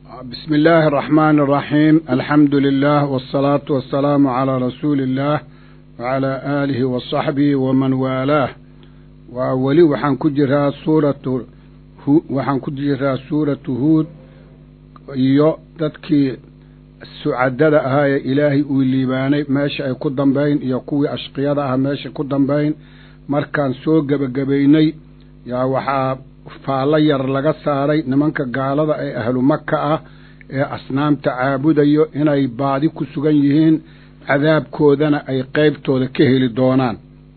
بسم الله الرحمن الرحيم الحمد لله والصلاة والسلام على رسول الله وعلى آله وصحبه ومن والاه وولي وحن كجرها سورة وحن كجرها سورة هود iyo dadkii sucadada ahaa ee ilaahay uu liibaanay meesha ay ku dambayn iyo kuwii ashqiyada ah meesha ku dambayn markaan soo gebagabaynay yaa waxaa faallo yar laga saaray nimanka gaalada ee ahlu maka ah ee asnaamta caabudayo inay baadi ku sugan yihiin cadaabkoodana ay qeybtooda ka heli doonaan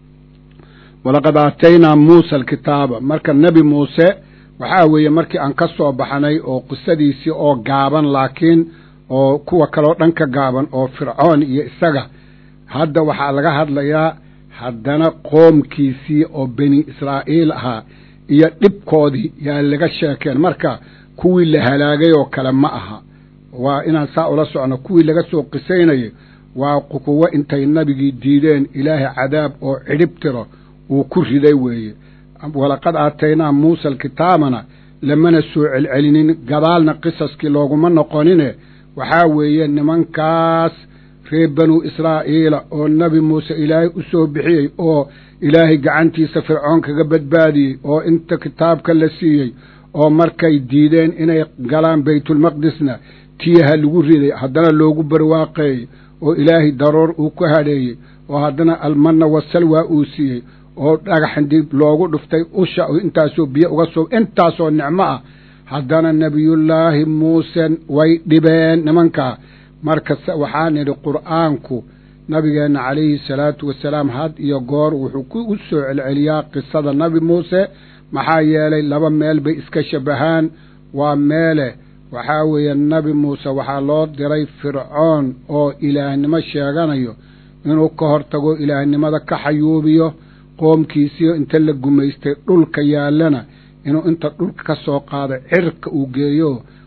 walaqad aataynaa muusa alkitaaba marka nebi muuse waxaa weeye markii aan ka soo baxnay oo qisadiisii oo gaaban laakiin oo kuwa kaleo dhan ka gaaban oo fircoon iyo isaga hadda waxaa laga hadlayaa haddana qoomkiisii oo beni israa'iil ahaa iyo dhibkoodii yaa laga sheekeen marka kuwii la halaagay oo kale ma aha waa inaan saa ula socno kuwii laga soo qisaynayay waa kuwo intay nabigii diideen ilaahay cadaab oo cidhib tiro uu ku riday weeye walaqad aataynaa muusa alkitaabana lamana soo celcelinin gadaalna qisaskii looguma noqonine waxaa weeye nimankaas reer banuu israa'iila oo nebi muuse ilaahay u soo bixiyey oo ilaahay gacantiisa fircoon kaga badbaadiyey oo inta kitaabka la siiyey oo markay diideen inay galaan baytulmaqdisna tiyaha lagu riday haddana loogu barwaaqeeyey oo ilaahay daroor uu ku hadheeyey oo haddana almanna wasalwaa uu siiyey oo dhagaxdib loogu dhuftay usha intaasoo biyo uga soo intaasoo nicmo ah haddana nebiyullaahi muuse way dhibeen nimankaa marka waxaa nidhi qur'aanku nabigeenna calayhi salaatu wasalaam had iyo goor wuxuu u soo celceliyaa qisada nebi muuse maxaa yeelay laba meel bay iska shabahaan waa meele waxaa weeye nebi muuse waxaa loo diray fircoon oo ilaahnimo sheeganayo inuu ka hor tago ilaahnimada ka xayuubiyo qoomkiisiyo inta la gumaystay dhulka yaallana inuu inta dhulka ka soo qaado cirka uu geeyo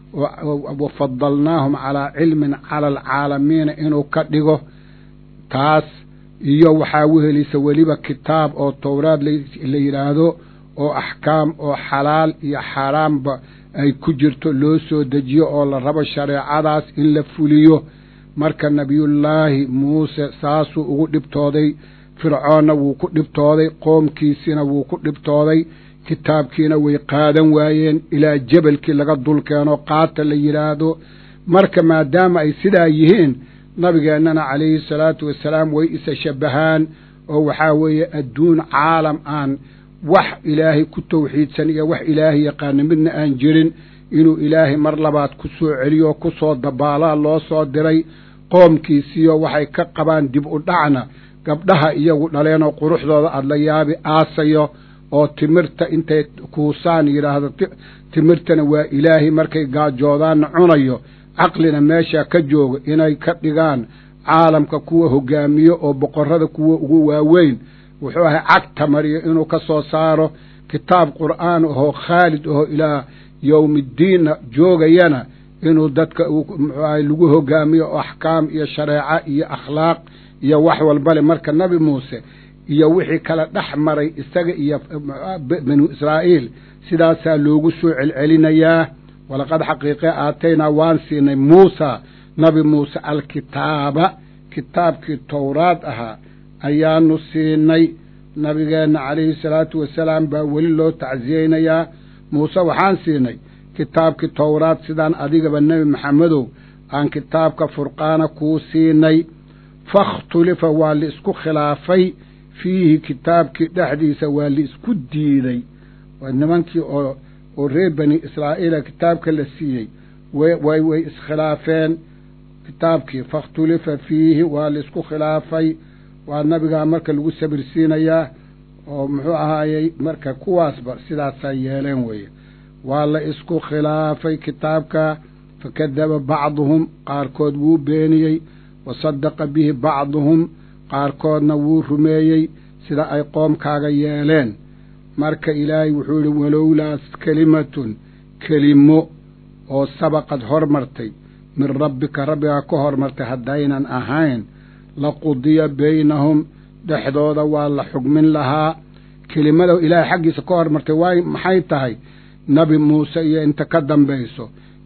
wafadalnaahum calaa cilmin cala alcaalamiina inuu ka dhigo taas iyo waxaa wehelisa weliba kitaab oo towraad la yidhaahdo oo axkaam oo xalaal iyo xaaraamba ay ku jirto loo soo dejiyo oo la rabo shareecadaas in la fuliyo marka nebiyullaahi muuse saasuu ugu dhibtooday fircoonna wuu ku dhibtooday qoomkiisina wuu ku dhibtooday kitaabkiina way qaadan waayeen ilaa jebelkii laga dulkeeno qaata la yidhaahdo marka maadaama ay sidaa yihiin nabigeennana calayhi salaatu wasalaam way isa shabbahaan oo waxaa weeye adduun caalam aan wax ilaahay ku tawxiidsan iyo wax ilaahay yaqaana midna aan jirin inuu ilaahay mar labaad ku soo celiyo ku soo dabaalaa loo soo diray qoomkiisiyo waxay ka qabaan dib u dhacna gabdhaha iyagu dhaleenoo quruxdooda aada la yaabi aasayo oo timirta intay kuusaan yidhaahdo timirtana waa ilaahay markay gaajoodaanna cunayo caqlina meeshaa ka joogo inay ka dhigaan caalamka kuwa hogaamiyo oo boqorrada kuwa ugu waaweyn wuxuu ahay cagta mariyo inuu ka soo saaro kitaab qur'aan ahoo khaalid ahoo ilaa yowmiddiinna joogayana inuu dadka muxuu ahay lagu hogaamiyo oo axkaam iyo shareeco iyo akhlaaq iyo wax walbale marka nebi muuse iyo wixii kala dhex maray isaga iyo banu israa'iil sidaasaa loogu soo celcelinayaa walaqad xaqiiqe aataynaa waan siinay muusa nabi muuse alkitaaba kitaabkii towraad ahaa ayaanu siinay nabigeenna calayhi salaatu wasalaam baa weli loo tacsiyeynayaa muuse waxaan siinay kitaabkii towraad sidaan adigaba nebi maxamedow aan kitaabka furqaana kuu siinay fakhtulifa waa la isku khilaafay fiihi kitaabkii dhexdiisa waa la isku diiday nimankii oo oo reer bani israa'iila kitaabka la siiyey way way iskhilaafeen kitaabkii fakhtulifa fiihi waa la isku khilaafay waa nabigaa marka lagu sabirsiinayaa oo muxuu ahaayey marka kuwaasba sidaasaa yeeleen weeye waa la isku khilaafay kitaabka fakadaba bacduhum qaarkood wuu beeniyey wa sadaqa bihi bacduhum qaarkoodna wuu rumeeyey sida ay qoomkaaga yeeleen marka ilaahay wuxuu yihi walowlaas kelimatun kelimo oo sabaqad hormartay min rabbika rabbigaa ka hormartay haddaynan ahayn la qudiya baynahum dhexdooda waa la xugmin lahaa kelimada ilaahay xaggiisa ka hormartay waay maxay tahay nebi muuse iyo inta ka dambayso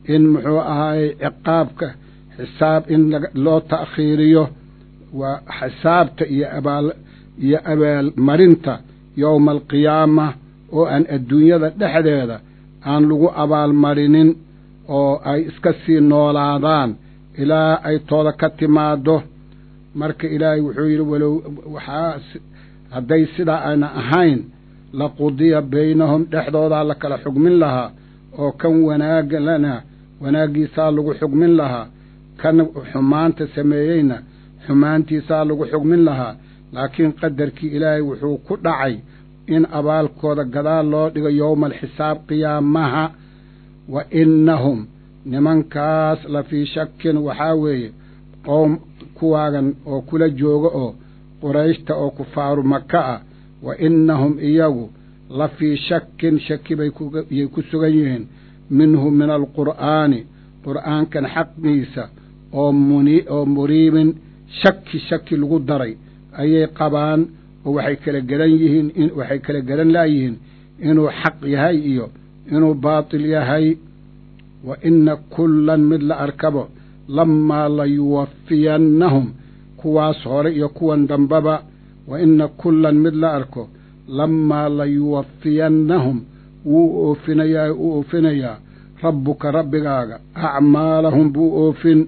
in muxuu ahaayey ciqaabka xisaab in loo ta'khiiriyo waa xisaabta iyo abaal iyo abaalmarinta yowma alqiyaama oo aan adduunyada dhexdeeda aan lagu abaalmarinin oo ay iska sii noolaadaan ilaa ay tooda ka timaaddo marka ilaahay wuxuu yidhi walow waxaa hadday sidaa ayna ahayn la qudiya baynahum dhexdoodaa la kala xugmin lahaa oo kan wanaagalana wanaaggiisaa lagu xugmin lahaa kan xumaanta sameeyeyna xumaantiisaa lagu xugmin lahaa laakiin qadarkii ilaahay wuxuu ku dhacay in abaalkooda gadaal loo dhigo yowma alxisaab qiyaamaha wa innahum nimankaas la fii shakin waxaa weeye qowm kuwaagan oo kula jooga oo qurayshta oo kufaaru maka ah wa innahum iyagu la fii shakin shaki bayiyay ku sugan yihiin minhu min alqur'aani qur'aankan xaqiisa oo muni oo muriibin shaki shaki lagu daray ayay qabaan oo waxay kala garan yihiin waxay kala garan laayihiin inuu xaq yahay iyo inuu baatil yahay wa inna kullan mid la arkabo lamaa la yuwafiyannahum kuwaas hore iyo kuwan dambaba wa inna kullan mid la arko lamaa la yuwafiyannahum wuu oofinayaa u oofinayaa rabbuka rabbigaaga acmaalahum buu oofin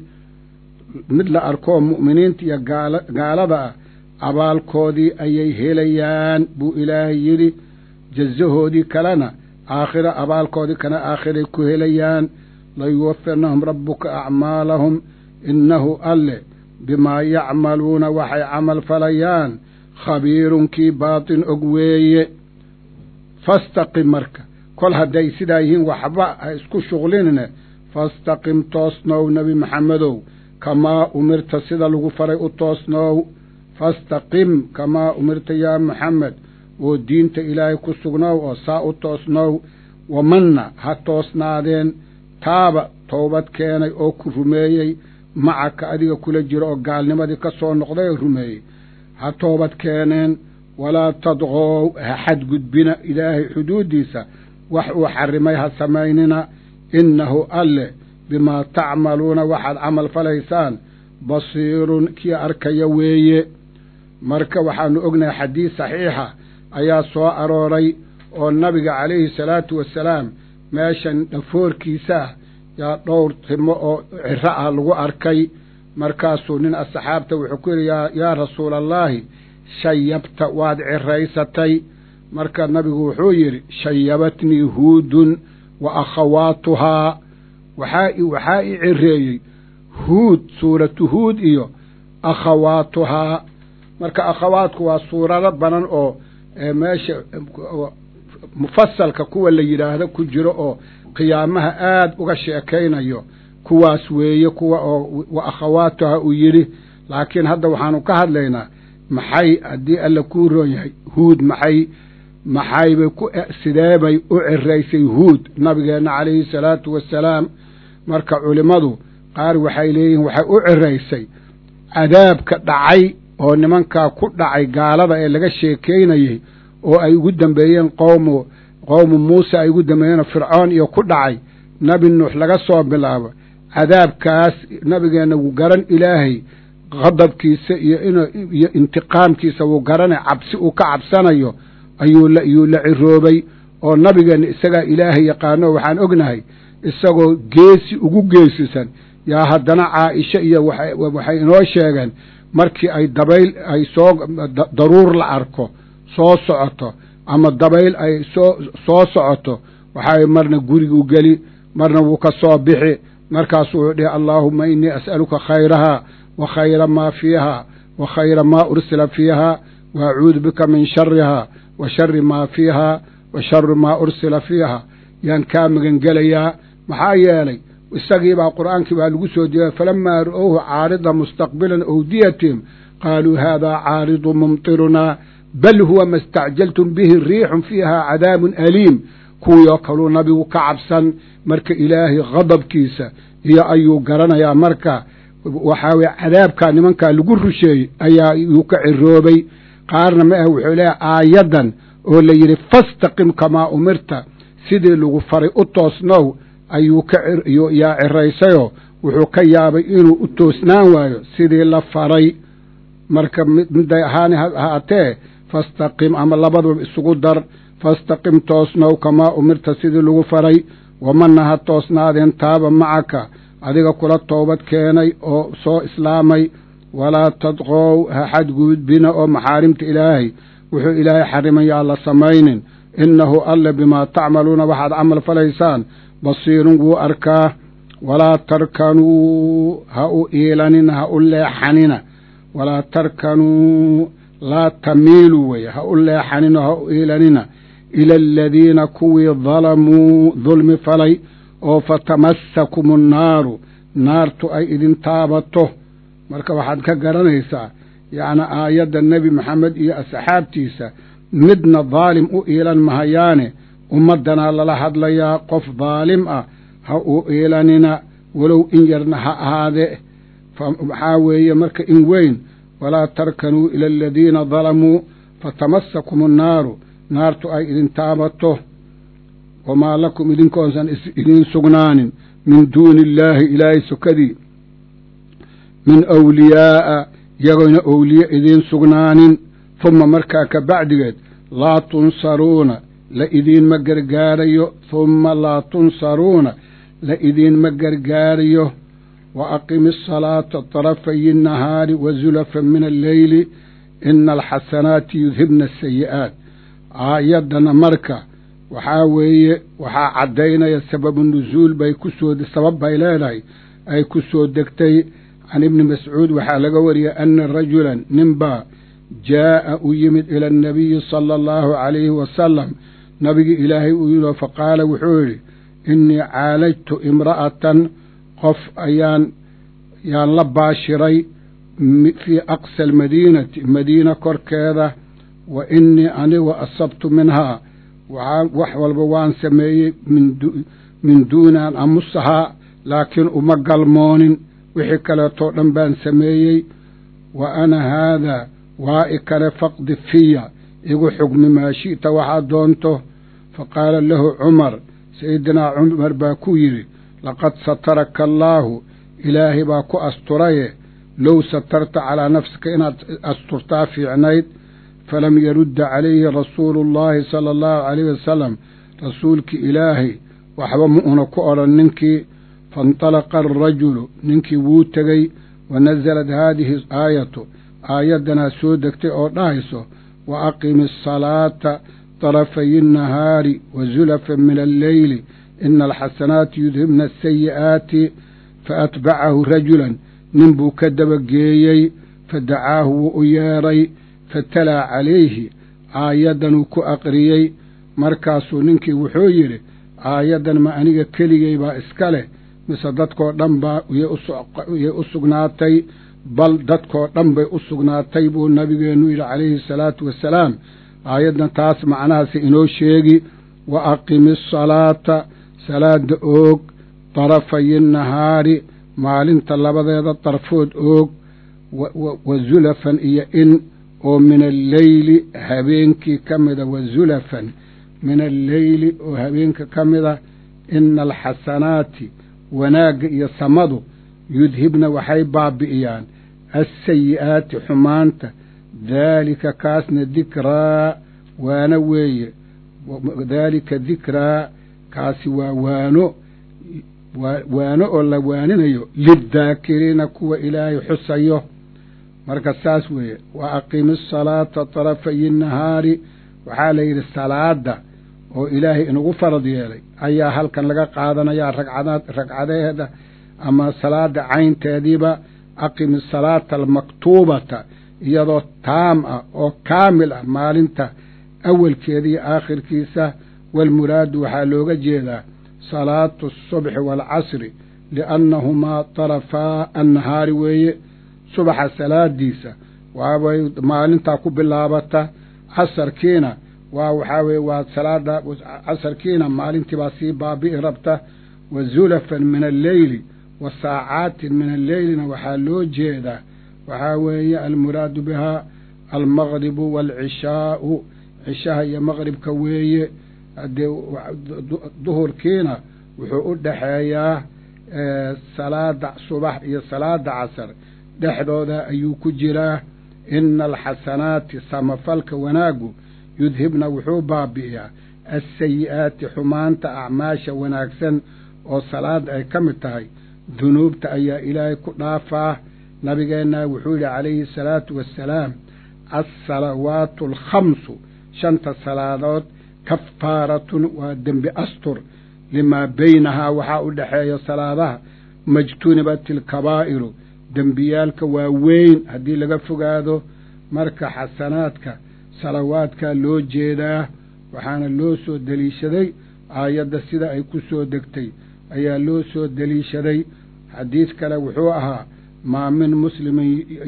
mid la arkoo mu'miniinta iyo gaalada ah abaalkoodii ayay helayaan buu ilaahay yidhi jazahoodii kalena aakhira abaalkoodii kana aakhiray ku helayaan layuwafirnahum rabbuka acmaalahum innahu alle bimaa yacmaluuna waxay camal falayaan khabiirun kii baatin og weeye fastaqim marka kol hadday sidaa yihiin waxba ha isku shuqlinine fastaqim toosnow nebi maxamedow kamaa umirta sida lagu faray u toosnoow fastaqim kamaa umirta yaa maxamed oo diinta ilaahay ku sugnoow oo saa u toosnoow wamanna ha toosnaadeen taaba toobad keenay oo ku rumeeyey macaka adiga kula jiro oo gaalnimadii ka soo noqday oo rumeeyey ha toobad keeneen walaa tadqoow ha xadgudbina ilaahay xuduuddiisa wax uu xarrimay ha samaynina innahu alle bimaa tacmaluuna waxaad camal falaysaan basiirun kii arkaya weeye marka waxaanu ognahay xadiis saxiixa ayaa soo arooray oo nabiga calayhi salaatu wasalaam meeshan dhafoorkiisa ah yaa dhowr timo oo ciro ah lagu arkay markaasuu nin asxaabta wuxuu ku yidhi yaa rasuulallaahi shayabta waad ciraysatay marka nabigu wuxuu yidhi shayabatnii huudun wa akhawaatuhaa waxaa waxaa i cireeyey huud suuratu huud iyo akhawaatuhaa marka akhawaadku waa suurado badan oo meesha mufasalka kuwa la yidhaahdo ku jiro oo qiyaamaha aad uga sheekaynayo kuwaas weeye kuwa oo wa akhawaatuha uu yidhi laakiin hadda waxaanu ka hadlaynaa maxay haddii alla kuu roon yahay huud maxay maxaybay ku sideebay u ciraysay huud nabigeenna calayhi salaatu wasalaam marka culimmadu qaar waxay leeyihiin waxay u ciraysay cadaabka dhacay oo nimankaa ku dhacay gaalada ee laga sheekaynayey oo ay ugu dambeeyeen qowmu qowmu muuse ay ugu dambeeyeenoo fircoon iyo ku dhacay nebi nuux laga soo bilaabo cadaabkaas nabigeenna wuu garan ilaahay qadabkiisa iyo iyo intiqaamkiisa wuu garanay cabsi uu ka cabsanayo ayuu la yuu la ciroobay oo nabigeenna isagaa ilaahay yaqaano waxaan ognahay isagoo geesi ugu geesisan yaa haddana caaisha iyo waxay inoo sheegeen markii ay dabayl ay soo daruur la arko soo socoto ama dabayl ay soo soo socoto waxay marna gurigu geli marna wuu ka soo bixi markaasuu wuxuu dhihi allaahuma innii as'aluka khayrahaa wa khayra maa fiiha wa khayra maa ursila fiiha wa acuudu bika min sharihaa wa shari maa fiiha wa shari maa ursila fiiha yaan kaa magangelayaa maxaa yeelay isagiibaa qur'aankii baa lagu soo jeeday falamaa ra'owhu caarida mustaqbilan awdiyatihim qaaluu haadaa caaridu mumtirunaa bal huwa ma istacjaltum bihi riixun fiiha cadaabun aliim kuwii oo kaluu nabigu ka cabsan marka ilaahay khadabkiisa iyo ayuu garanayaa marka waxaa weye cadaabkaa nimankaa lagu rusheeyey ayaa yuu ka ciroobay qaarna ma ah wuxuu leeyahay aayaddan oo la yidhi fastaqim kamaa umirta sidii lagu faray u toosnow ayuu ka yaa ciraysayoo wuxuu ka yaabay inuu u toosnaan waayo sidii la faray marka midday ahaani haatee fastaqim ama labadaba isugu dar fastaqim toosnow kamaa umirta sidii lagu faray wamana ha toosnaadeen taaba macaka adiga kula toobad keenay oo soo islaamay walaa tadqow ha xadgudbina oo maxaarimta ilaahay wuxuu ilaahay xarimayaa la samaynin innahu alle bimaa tacmaluuna waxaad camal falaysaan basiirun wuu arkaa walaa tarkanuu ha u iilanina ha u leexanina walaa tarkanuu laa tamiiluu weye ha u leexanina ha u iilanina ila aladiina kuwii dalamuu dulmi falay oo fatamassakum annaaru naartu ay idin taabato marka waxaad ka garanaysaa yacni aayadda nebi maxamed iyo asxaabtiisa midna daalim u iilan mahayaane ummaddanaa lala hadlayaa qof daalim ah ha u iilanina walow in yarna ha ahaadee maxaa weeye marka in weyn walaa tarkanuu ila aladiina dalamuu fatamassakum annaaru naartu ay idin taabato wamaa lakum idinkoonsan idiin sugnaanin min duuni illaahi ilaahay sokadii min awliyaa'a yagoyna owliye idiin sugnaanin humma markaa ka bacdigeed laa tunsaruuna la idiinma gargaarayo humma laa tunsaruuna la idiinma gargaarayo wa aqimi asalaata tarafayi annahaari wa zulafan min alleyli ina alxasanaati yudhibna asayi'aat aayaddana marka waxaa weeye waxaa caddaynaya sababu nusuul bay ku soo sabab bay leedahay ay ku soo degtay can ibni mascuud waxaa laga wariyey ana rajulan ninbaa jaa'a u yimid ila annabiyi sala allahu calayhi wasalam nabigi ilaahay uu yidhi faqaala wuxuu yidhi innii caalajtu imra'atan qof ayaan yaan la baashiray fii aqsa almadiinati madiina korkeeda wa innii anigu asabtu minhaa waxaa wax walba waan sameeyey min duuni an amusahaa laakiin uma galmoonin wixii kaleetoo dhan baan sameeyey wa ana haadaa waa i kale faqdi fiya igu xugmi maa shi'ta waxaad doonto fa qaala lahu cumar sayidinaa cumar baa ku yidhi laqad sataraka allaahu ilaahay baa ku asturaye low satarta calaa nafsika inaad asturtaa fiicnayd falam yarudda calayhi rasuulu llaahi sala allahu calayhi wasalam rasuulkii ilaahay waxba ma una ku odhan ninkii faintalaqa alrajulu ninkii wuu tegey wa nasalad haadihi aayatu aayaddanaa soo degtay oo dhahayso wa aqimi asalaata طarafayi الnahaari wa zulafan min alleyli ina alxasanaati yudhibna asayi'aati faatbacahu rajulan nin buu ka dabageeyey fadacaahu wuu u yeedhay fatalaa calayhi aayaddanuu ku aqriyey markaasuu ninkii wuxuu yidhi aayaddan ma aniga keligay baa iska leh mise dadkoo dhan baa yay u sugnaatay bal dadkoo dhan bay u sugnaatay buu nabigeennu yidhi calayhi asalaatu wassalaam aayaddan taas macnahaasi inoo sheegi wa aqimi asalaata salaada oog darafayi nahaari maalinta labadeeda darfood oog wa zulafan iyo in oo min alleyli habeenkii ka mida wa zulafan min alleyli oo habeenka ka mida ina alxasanaati wanaagga iyo samadu yudhibna waxay baabi'iyaan assayi'aati xumaanta daalika kaasna dikraa waano weeye daalika dikraa kaasi waa waano waano oo la waaninayo liddaakiriina kuwa ilaahay xusayo marka saas weeye wa aqimi asalaata tarafayi nahaari waxaa la yidhi salaada oo ilaahay inagu farad yeelay ayaa halkan laga qaadanayaa ragcadaad ragcadeeda ama salaada caynteediiba aqimi asalaata almaktuubata iyadoo taam ah oo kaamil ah maalinta awalkeeda iyo aakhirkiisa waalmuraadu waxaa looga jeedaa salaatu asubxi waalcasri liannahumaa tarafaa annahaari weeye subaxa salaadiisa waabay maalintaa ku bilaabata casarkiina waa waxaa weye waa salaada casarkiina maalintii baa sii baabi'i rabta wa zulafan min alleyli wa saacaatin min alleylina waxaa loo jeedaa waxaa weeye almuraadu bihaa almaqribu waalcishaa'u cishaha iyo maqribka weeye haddee duhurkiina wuxuu u dhexeeyaa salaada subax iyo salaada casar dhexdooda ayuu ku jiraa ina alxasanaati samafalka wanaaggu yudhibna wuxuu baabi'iyaa assayi'aati xumaanta acmaasha wanaagsan oo salaada ay ka mid tahay dunuubta ayaa ilaahay ku dhaafaa nabigeennaa wuxuu yidhi calayhi asalaatu wassalaam alsalawaatu alkhamsu shanta salaadood kafaaratun waa dembi astur limaa baynahaa waxaa u dhexeeya salaadaha majtunibat ilkabaa'iru dembiyaalka waa weyn haddii laga fogaado marka xasanaadka salawaadkaa loo jeedaa waxaana loo soo deliishaday aayadda sida ay ku soo degtay ayaa loo soo deliishaday xadiid kale wuxuu ahaa maa min muslimin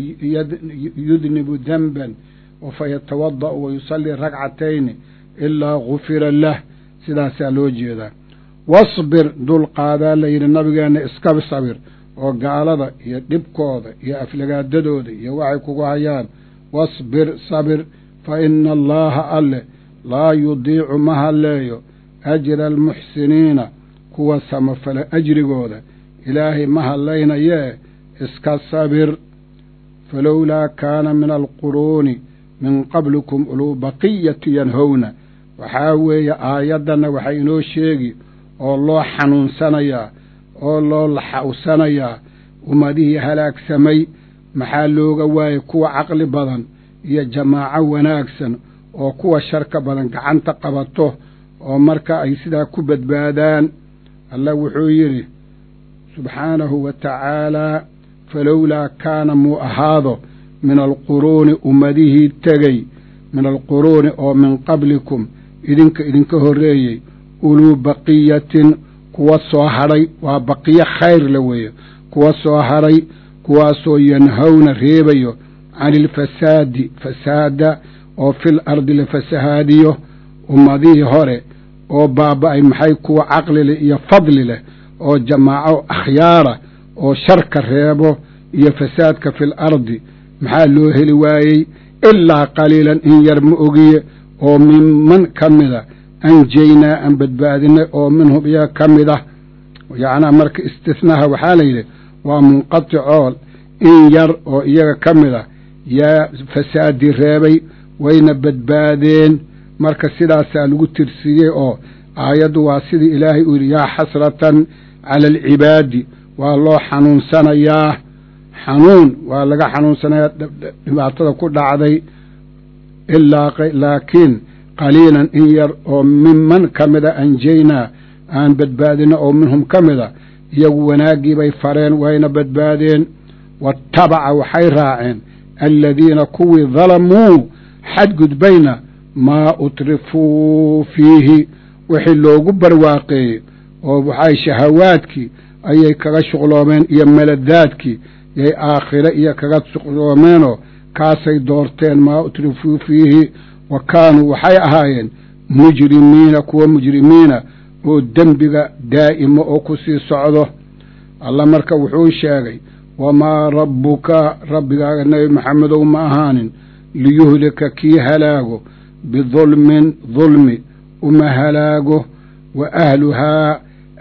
yudnibu denban fa yatawada'u wa yusallii ragcatayni ilaa gufira lah sidaasaa loo jeedaa wasbir dulqaadaa layidhi nabigeenna iska sabir oo gaalada iyo dhibkooda iyo aflagaadadooda iyo waxay kugu hayaan wasbir sabir fa ina allaaha alleh laa yudiicu ma halleeyo ajra almuxsiniina kuwa samafala ajrigooda ilaahay ma hallaynayee iska sabir falowlaa kaana min alquruuni min qablikum uluu baqiyati yanhowna waxaa weeye aayaddanna waxay inoo sheegi oo loo xanuunsanayaa oo loo laxawsanayaa ummadihii halaagsamay maxaa looga waayey kuwa caqli badan iyo jamaaco wanaagsan oo kuwa sharka badan gacanta qabato oo marka ay sidaa ku badbaadaan allah wuxuu yidhi subxaanahu wa tacaalaa falowlaa kaana muu ahaado min alquruuni ummadihii tegey min alquruuni oo min qablikum idinka idinka horreeyey uluu baqiyatin kuwa soo hadhay waa baqiyo khayr la weeye kuwa soo hadhay kuwaasoo yanhowna reebayo cani ilfasaadi fasaada oo fil ardi la fasahaadiyo ummadihii hore oo baaba'ay maxay kuwa caqli leh iyo fadli leh oo jamaaco akhyaara oo sharka reebo iyo fasaadka fil ardi maxaa loo heli waayey ilaa qaliilan in yar ma ogiye oo minman ka mida anjaynaa aan badbaadinay oo minhum iyaga ka mid ah yacnaa marka istihnaha waxaa la yidhi waa munqaticool in yar oo iyaga ka mid ah yaa fasaadi reebay wayna badbaadeen marka sidaasaa lagu tirsiiyey oo aayaddu waa sidii ilaahay uu yidhi yaa xasratan cala alcibaadi waa loo xanuunsanayaa xanuun waa laga xanuunsanayaa dhibaatada ku dhacday ilaa laakiin qaliilan in yar oo minman ka mida anjaynaa aan badbaadino oo minhum ka mida iyagu wanaaggii bay fareen wayna badbaadeen waatabaca waxay raaceen aladiina kuwii dalamuu xadgudbayna maa utrifuu fiihi wixii loogu barwaaqeeyey oo waxay shahawaadkii ayay kaga shuqloomeen iyo meladaadkii yay aakhire iyo kaga shuqloomeenoo kaasay doorteen maa utrifuu fiihi wa kaanuu waxay ahaayeen mujrimiina kuwa mujrimiina oo dembiga daa'imo oo ku sii socdo allah marka wuxuu sheegay wamaa rabbuka rabbigaaga nebi maxamedow ma ahaanin liyuhlika kii halaago bidulmin dulmi uma halaago wa ahluhaa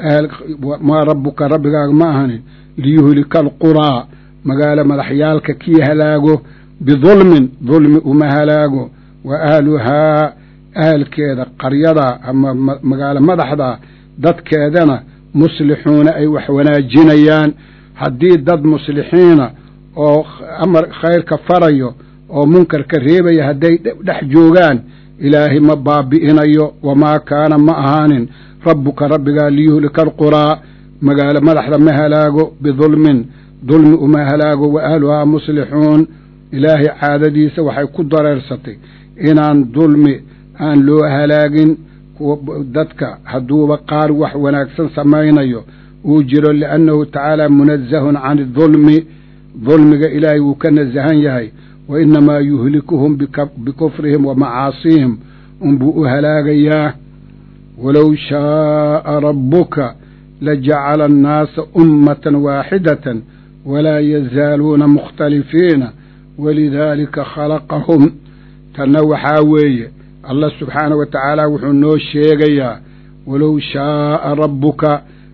maa rabbuka rabbigaaga ma ahanin liyuhlika alquraa magaalo madaxyaalka kii halaago bidulmin dulmi uma halaago wa ahluhaa ahalkeeda qaryada ama magaalo madaxda dadkeedana muslixuuna ay wax wanaajinayaan haddii dad muslixiina oo amar khayrka farayo oo munkarka reebaya hadday dhex joogaan ilaahay ma baabi'inayo wamaa kaana ma ahaanin rabbuka rabbigaa liyuhlika alquraa magaalo madaxda ma halaago bidulmin dulmi uma halaago wa ahluhaa muslixuun ilaahay caadadiisa waxay ku dareersatay inaan dulmi aan loo halaagin dadka hadduuba qaar wax wanaagsan samaynayo uu jiro liannahu tacaala munazahun can idulmi dulmiga ilaahay wuu ka nasahan yahay wa inamaa yuhlikuhum bikufrihim wa macaasihim unbuu u halaagayaa walow shaaa rabbuka lajacala annaasa ummatan waaxidatan walaa yazaaluuna mukhtalifiina walidaalika khalaqahum tanna waxaa weeye allah subxaanah wa tacaala wuxuu noo sheegayaa walow shaaa rabbuka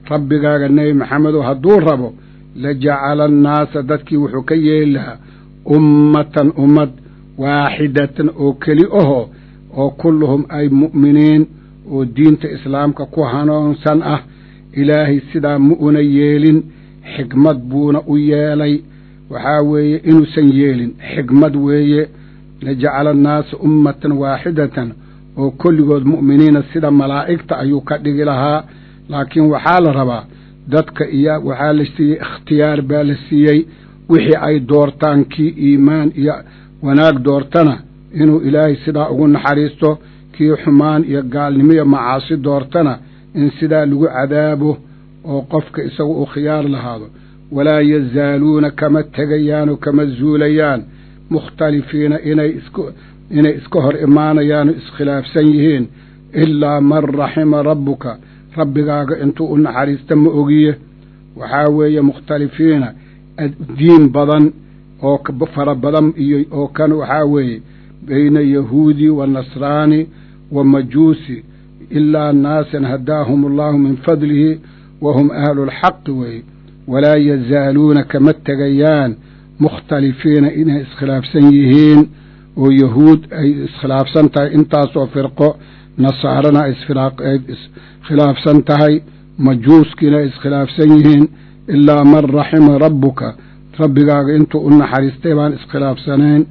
rabbigaaga nebi maxamedow hadduu rabo la jacala annaasa dadkii wuxuu ka yeeli lahaa ummatan ummad waaxidatan oo keli ahoo oo kulluhum ay mu'miniin oo diinta islaamka ku hanuunsan ah ilaahay sidaa ma una yeelin xikmad buuna u yeelay waxaa weeye inuusan yeelin xikmad weeye lajacala annaasa ummatan waaxidatan oo kolligood mu'miniina sida malaa'igta ayuu ka dhigi lahaa laakiin waxaa la rabaa dadka iyo waxaa la siiyey ikhtiyaar baa la siiyey wixii ay doortaan kii iimaan iyo wanaag doortana inuu ilaahay sidaa ugu naxariisto kii xumaan iyo gaalnimo iyo macaasi doortana in sidaa lagu cadaabo oo qofka isagu uu khiyaar lahaado walaa yazaaluuna kama tegayaan oo kama zuulayaan mukhtalifiina inay isku inay iska hor imaanayaan oo iskhilaafsan yihiin ilaa man raxima rabbuka rabbigaaga intuu u naxariista ma ogiye waxaa weeye mukhtalifiina diin badan oo fara badan iyo oo kan waxaa weeye bayna yahuudi wa nasraani wa majuusi ilaa naasan hadaahum allahu min fadlihi wa hum ahlu lxaqi weeye walaa yazaaluuna kama tegayaan mukhtalifiina inay iskhilaafsan yihiin oo yahuud ay iskhilaafsan tahay intaasoo firqo nasaarana ay iskhilaafsan tahay majuuskiina ay iskhilaafsan yihiin ilaa man raxima rabbuka rabbigaaga intuu u naxariistay baan iskhilaafsanayn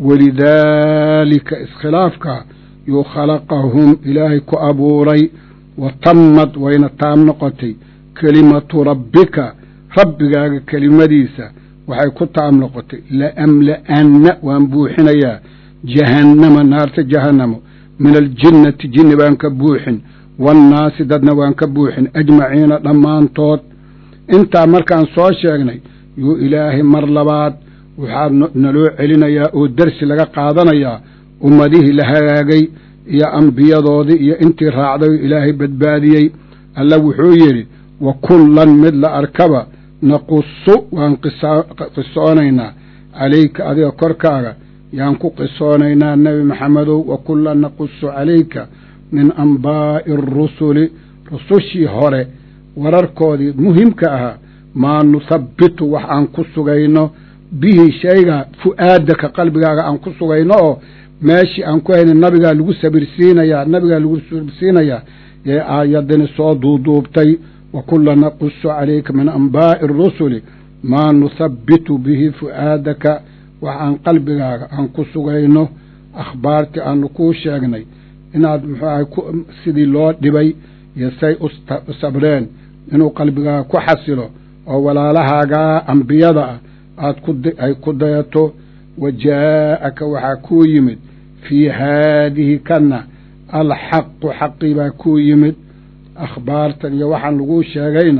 walidaalika iskhilaafka yuu khalaqahum ilaahay ku abuuray wa tammad wayna taam noqotay kelimatu rabbika rabbigaaga kelimadiisa waxay ku taam noqotay laamla'anna waan buuxinayaa jahannama naarta jahannamo min aljinnati jinni baan ka buuxin waannaasi dadna waan ka buuxin ajmaciina dhammaantood intaa markaan soo sheegnay yuu ilaahay mar labaad waxaa naloo celinayaa oo dersi laga qaadanayaa ummadihii la hagaagay iyo ambiyadoodii iyo intii raacday oo ilaahay badbaadiyey alla wuxuu yidhi wa kullan mid la arkaba naqusu waan qisoonaynaa calayka adiga korkaaga yaan ku qisoonaynaa nebi maxamedow wa kullan naqusu calayka min ambaa'i arusuli rusushii hore wararkoodii muhimka ahaa maa nuthabbitu wax aan ku sugayno bihi shayga fu'aadaka qalbigaaga aan ku sugayno oo meeshii aan ku hayna nabigaa lagu sabirsiinayaa nabigaa lagu sabirsiinayaa ee aayadani soo duuduubtay wa kulla naqusu calayka min ambaa'i arusuli maa nuthabbitu bihi fu'aadaka wax aan qalbigaaga aan ku sugayno akhbaartii aanu kuu sheegnay inaad muxuu ahay sidii loo dhibay iyo say u sabreen inuu qalbigaaga ku xasilo oo walaalahaagaa ambiyada ah aad ay ku dayato wa jaa'aka waxaa kuu yimid fii haadihi kanna alxaqu xaqii baa kuu yimid akhbaartan iyo waxaan laguu sheegayna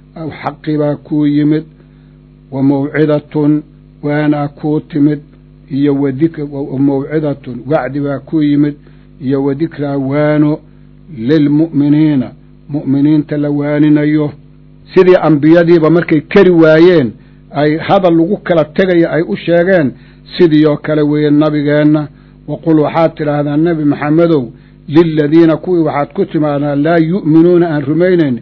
xaqii baa kuu yimid wa mawcidatun waanaa kuu timid iyo wamawcidatun wacdi baa kuu yimid iyo wadikraa waano lilmu'miniina mu'miniinta la waaninayo sidii ambiyadiiba markay keri waayeen ay hadal lagu kala tegaya ay u sheegeen sidii oo kale weeye nabigeenna waqul waxaad tidhaahdaa nebi maxamedow liladiina kuwii waxaad ku timaadaan laa yu'minuuna aan rumaynayn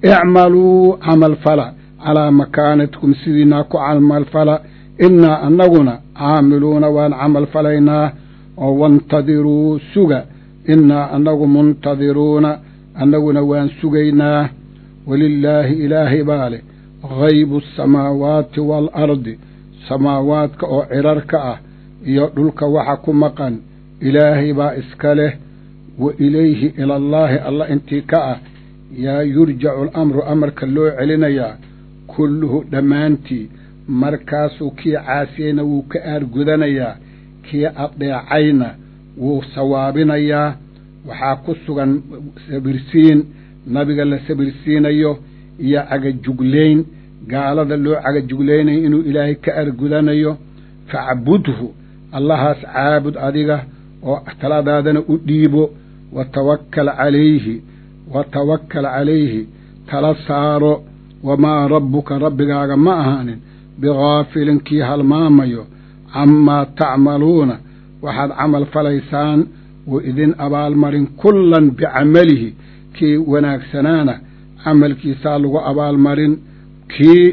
icmaluu camalfala calaa makaanatikum sidiinaa ku camalfala innaa annaguna caamiluuna waan camalfalaynaa oo waintadiruu suga innaa annagu muntadiruuna annaguna waan sugaynaa walilaahi ilaahay baa leh haybu asamaawaati waalardi samaawaadka oo cirarka ah iyo dhulka waxa ku maqan ilaahay baa iska leh wa ilayhi ilallaahi alla intii ka ah yaa yurjacu alamru amarka loo celinayaa kulluhu dhammaantii markaasuu kii caasiyeyna wuu ka aargudanayaa kii adeecayna wuu sawaabinayaa waxaa ku sugan sabirsiin nabiga la sabirsiinayo iyo cagajuglayn gaalada loo cagajuglaynayo inuu ilaahay ka argudanayo facbudhu allahaas caabud adiga oo taladaadana u dhiibo wa tawakkal calayhi wa tawakkal calayhi tala saaro wamaa rabbuka rabbigaaga ma ahaanin bigaafilin kii halmaamayo camaa tacmaluuna waxaad camal falaysaan wa idin abaalmarin kullan bicamalihi kii wanaagsanaana camalkiisaa lagu abaalmarin kii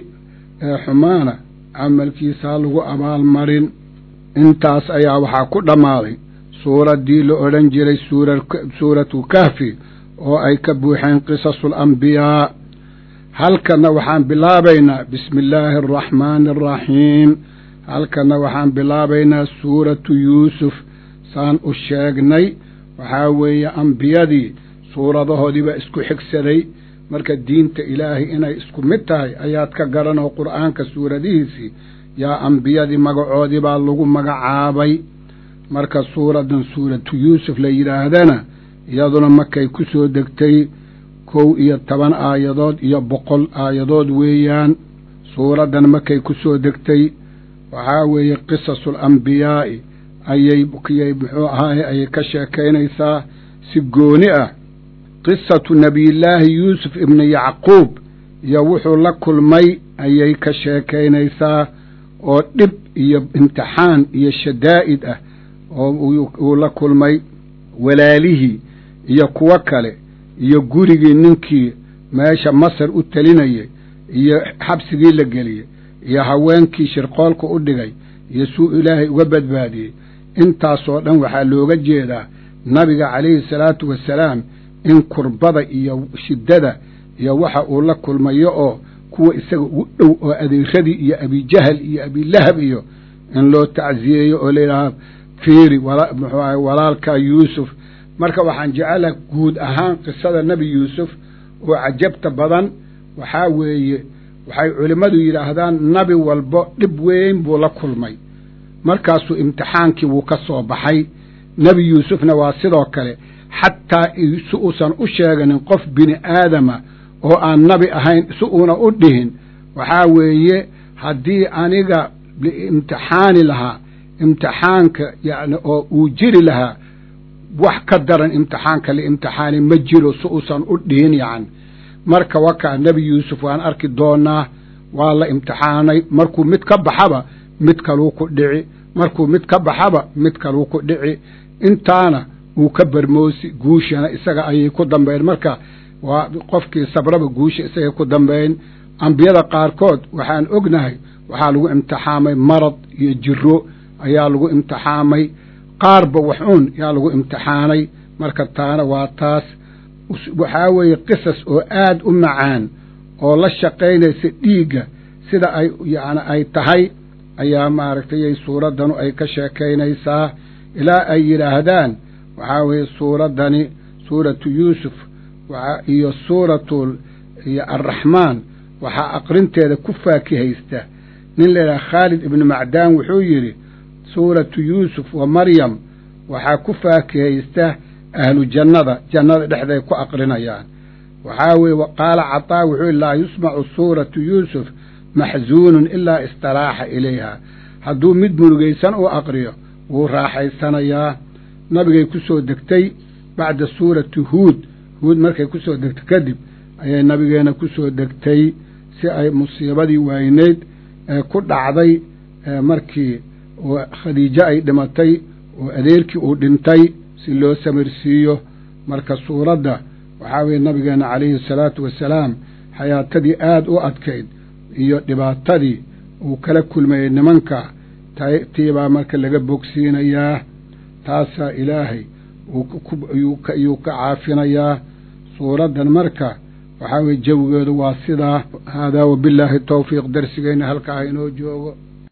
xumaana camalkiisaa lagu abaalmarin intaas ayaa waxaa ku dhammaaday suuraddii la odhan jiray suuratu kahfi oo ay ka buuxeen qisasul ambiyaa halkanna waxaan bilaabaynaa bismi illaahi araxmaani araxiim halkanna waxaan bilaabaynaa suuratu yuusuf saan u sheegnay waxaa weeye ambiyadii suuradahoodiibaa isku xigsaday marka diinta ilaahay inay isku mid tahay ayaad ka garanoo qur'aanka suuradihiisii yaa ambiyadii magacoodii baa lagu magacaabay marka suuraddan suuratu yuusuf la yidhaahdana iyaduna markay ku soo degtay kow iyo toban aayadood iyo boqol aayadood weeyaan suuraddan markay ku soo degtay waxaa weeye qisasul ambiyaa'i ayay kiyay muxuu ahaaye ayay ka sheekaynaysaa si gooni ah qisatu nebiyullaahi yuusuf ibni yacquub iyo wuxuu la kulmay ayay ka sheekaynaysaa oo dhib iyo imtixaan iyo shadaa'id ah oo uu la kulmay walaalihii iyo kuwo kale iyo gurigii ninkii meesha masar u telinayay iyo xabsigii la geliyey iyo haweenkii shirqoolka u dhigay iyo suu ilaahay uga badbaadiyey intaasoo dhan waxaa looga jeedaa nabiga calayhi salaatu wasalaam in kurbada iyo shiddada iyo waxa uu la kulmayo oo kuwa isaga ugu dhow oo adeeradii iyo abijahal iyo abilahab iyo in loo tacsiyeeyo oo layidhaaha fiiri muxuu ahay walaalkaa yuusuf marka waxaan jecelaha guud ahaan qisada nebi yuusuf oo cajabta badan waxaa weeye waxay culimmadu yidhaahdaan nabi walbo dhib weyn buu la kulmay markaasuu imtixaankii wuu ka soo baxay nebi yuusufna waa sidoo kale xataa si uusan u sheeganin qof bini aadama oo aan nabi ahayn si uuna u dhihin waxaa weeye haddii aniga liimtixaani lahaa imtixaanka yani oo uu jiri lahaa wax ka daran imtixaanka liimtixaani ma jiro si uusan u dhihin yacni marka wakaa nebi yuusuf waan arki doonaa waa la imtixaanay markuu mid ka baxaba mid kaluu ku dhici markuu mid ka baxaba mid kaluu ku dhici intaana uu ka bermoosi guushana isaga ayay ku dambayn marka waa qofkii sabraba guusha isagay ku dambayn ambiyada qaarkood waxaan ognahay waxaa lagu imtixaamay marad iyo jiro ayaa lagu imtixaamay qaarba waxuun yaa lagu imtixaanay marka taana waa taas waxaa weeye qisas oo aad u macaan oo la shaqaynaysa dhiigga sida ay yani ay tahay ayaa maaragtay suuraddanu ay ka sheekaynaysaa ilaa ay yidhaahdaan waxaa weeye suuraddani suuratu yuusuf iyo suuratu iyo arraxmaan waxaa aqrinteeda ku faakihaysta nin layidhaha khaalid ibnu macdaan wuxuu yidhi suuratu yuusuf wa maryam waxaa ku faakihaysta ahlu jannada jannada dhexday ku aqrinayaan waxaa weeye qaala cataa wuxuu yihi laa yusmacu suuratu yuusuf maxsuunun ilaa istaraaxa ilayha hadduu mid murugaysan u aqriyo wuu raaxaysanayaa nabigay ku soo degtay bacda suurati huud huud markay ku soo degtay kadib ayay nabigeena ku soo degtay si ay musiibadii wayneyd ee ku dhacday markii khadiijo ay dhimatay oo adeerkii uu dhintay si loo samirsiiyo marka suuradda waxaa weeye nabigeena calayhi salaatu wasalaam xayaatadii aada u adkayd iyo dhibaatadii uu kala kulmayey nimanka tiibaa marka laga bogsiinayaa taasaa ilaahay yuu ka caafinayaa suuraddan marka waxaa weye jawigeedu waa sidaa haadaa wabillaahi towfiiq darsigeenna halkaa inoo joogo